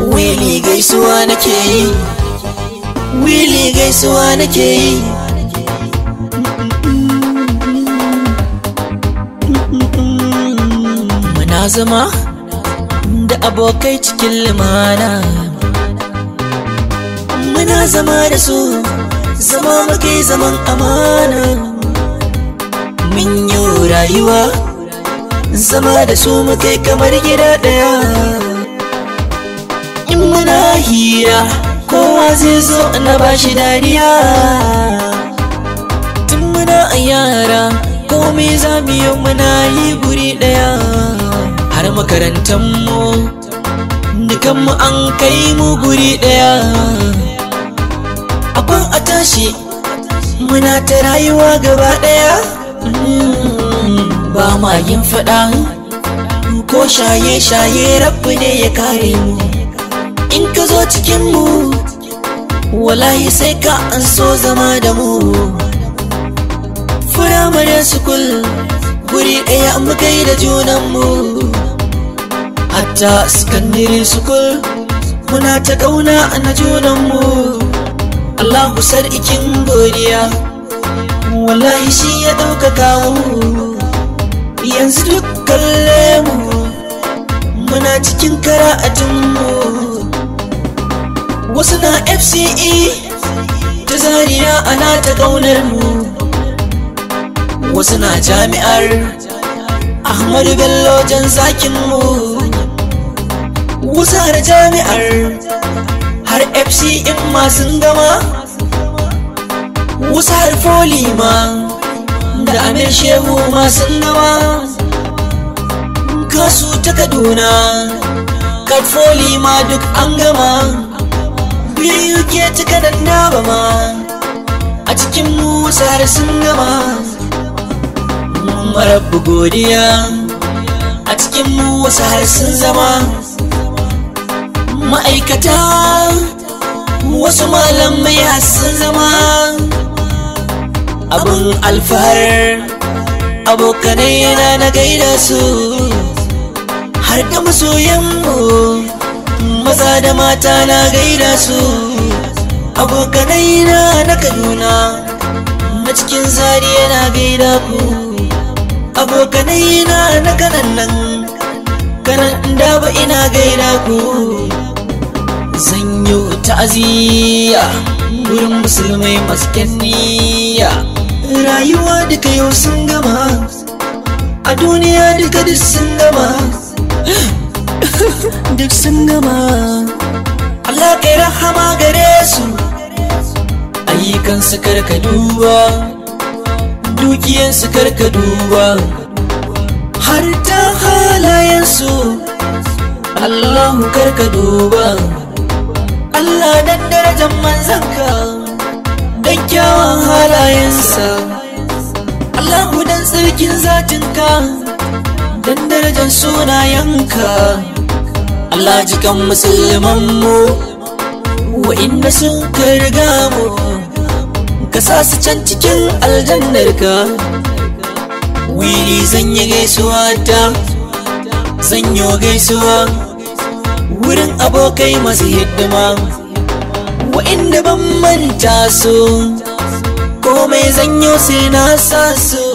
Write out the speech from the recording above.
wili gaisuwa nake yi wili gaisuwa nake yi muna zama da abokai cikin limana muna zama da su zama muke zaman amana mun yi rayuwa zama da su muke kamar gida ɗaya in muna hira kowa zai zo na bashi dariya tun muna a yara komai za mu yi muna yi guri ɗaya har makarantarmu dukanmu an kai mu guri ɗaya abin a tashi muna ta rayuwa gaba ɗaya ba ma yin faɗa ko shaye-shaye rabu ne ya kare mu in ka zo cikinmu wallahi sai ka an so zama da mu firamare sukul guri ɗaya muka yi da junanmu hatta sakandare sukul muna ta ƙauna na junanmu Allahu sarkin godiya wallahi shi ya ɗaukaka mu yanzu duk kalle mu muna cikin kara'atunmu wasu na fce ta zariya ana ta ƙaunar mu wasu na jami'ar ahmadu bello jan zakin mu wasu har jami'ar har fc in masu gama wasu har foli ma da amir shehu masu gama kasu ta kaduna katfoli ma duk an gama biyu ke ta kanan ba ma a cikin mu wasu har sun gama marabu godiya a cikin mu wasu har sun zama ma'aikata wasu malamai sun zama abin alfahar abokanai yana na gaida su har da masoyanmu maza da mata na gaida su abokanai na na kaduna na cikin zari yana gaida ku abokanai na na kanan nan kanan da ba ina gaida ku zanyo ta'aziyya wurin musulmai masu niyya rayuwa duka yau sun gama a duniya duka duk sun gama duk sun gama Allah kai rahama gare su ayyukansu karka duba dukiyansu karka duba har ta halayensu Allahu karka duba Allah dan darajar manzanka dan kyawun halayensa Allahu dan tsarkin zatinka dan darajar sunayenka Allah jikan musulmanmu wa'inda sun riga mu ka sa su can cikin aljannarka wili zan yi gaisuwa ta zan yi gaisuwa wurin abokai masu hidima wa'inda ban manta su komai zanyo sai na sa su